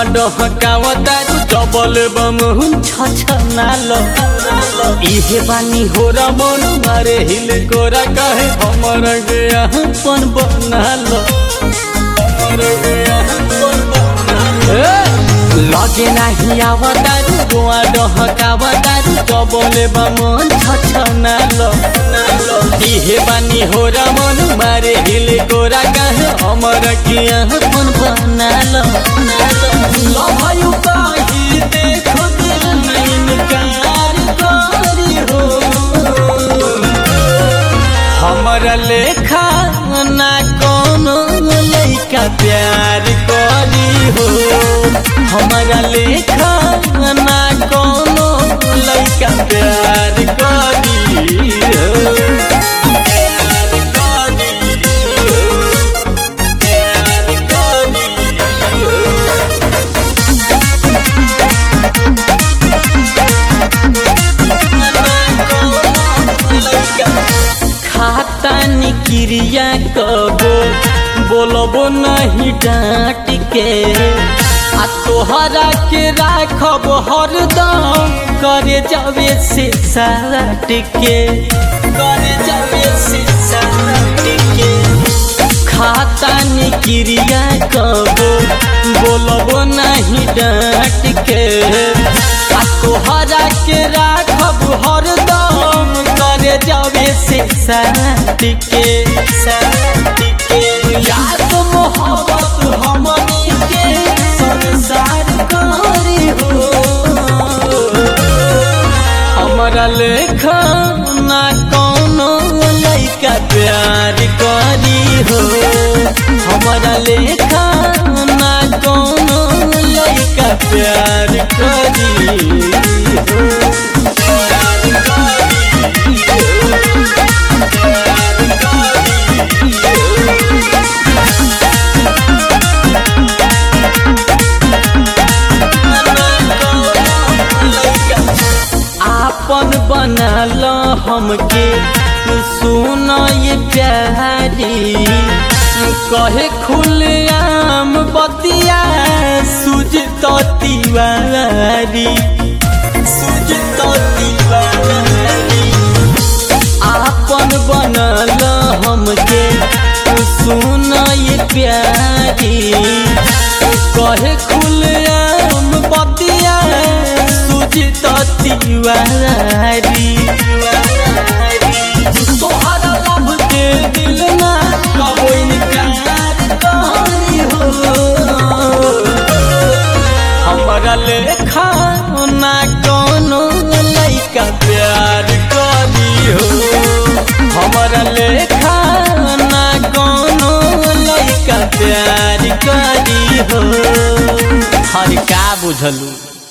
डहकावता double बम छछनाल इहे बानी हो रमन मारे हिल कोरा कहे हमर गया पन बनाल हमर गया पन बनाल लगे नाही आवतारू गोवा डहकावतारू डबल बम छछनाल इहे बानी हो रमन मारे हिल कोरा कहे हमर किया पन बनाल लभयु काही देखो नैन कार करी हो हमरा लेखा ना कोनो लइका प्यार करी हो हमरा लेखा ना कोनो लइका प्यार करी हो प्यार करी हो प्यार करी हो खाता निक्रिया कबो बोलबो नहीं डांट के आ तोहरा के राखब हरदम करे जावे से साट के करे जावे से साट के खाता निक्रिया कबो बोलबो नहीं डांट के आ तोहरा के राखब हरदम करे जावे से साट के साट के याद मोहब्बत हमनी के संसार करी हो हमरा लेखा ना कोनो लइका प्यार करी हो हमरा लेखा ना कोनो लइका प्यार करी हो प्यार करी हो प्यार करी आपन बनल हमके सुन ये प्यारी कहे खुलेआम बतिया सुज तो तिवारी सुज तो तिवारी आपन बनल हमके सुन ये प्यारी कहे खुलेआम बतिया सुजित तिवारी तोहरा लब के दिल ना कबो इनकार करी हो हमरा लेखा ना कोनो लइका प्यार करी हो हमरा लेखा ना कोनो लइका प्यार करी हो हर का बुझलू